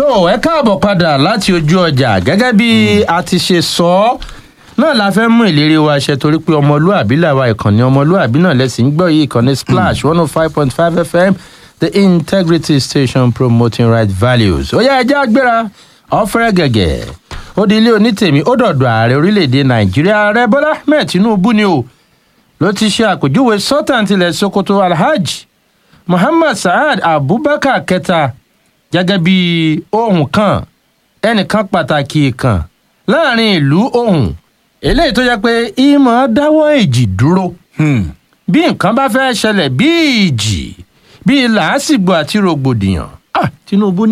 tó ẹ káàbọ̀ padà láti ojú ọjà gẹ́gẹ́ bí a ti ṣe sọ ọ́ náà la fẹ́ mú ìlérí wa ṣe torí pé ọmọlúàbí làwa ìkànnì ọmọlúàbí náà lẹ́sìn gbọ́ yìí ìkànnì splash one oh five point five fm the integrity station promoting right values ó yá ẹjẹ́ àgbéra ọ̀fẹ́rẹ́ gẹ̀gẹ̀ ó di ilé onítèmi ó dọ̀dọ̀ ààrẹ orílẹ̀‐èdè nàìjíríà ààrẹ bọ́lá mẹ́ẹ̀ tinubu ni o ló ti ṣe àpèjúwe sultan tilẹ̀ sokoto alhaji muhammad saad abubakar kẹta gẹ́gẹ́ bí ohun kan ẹnìkan pàtàkì kan láàrin ìlú ohun eléyìí tó jẹ́ pé ìmọ̀ dáwọ́ èjì dúró bí nǹkan bá fẹ́ ṣẹlẹ̀ bí ìjì bí làásìgbò àti rògbòdìyàn ah, tinubu ní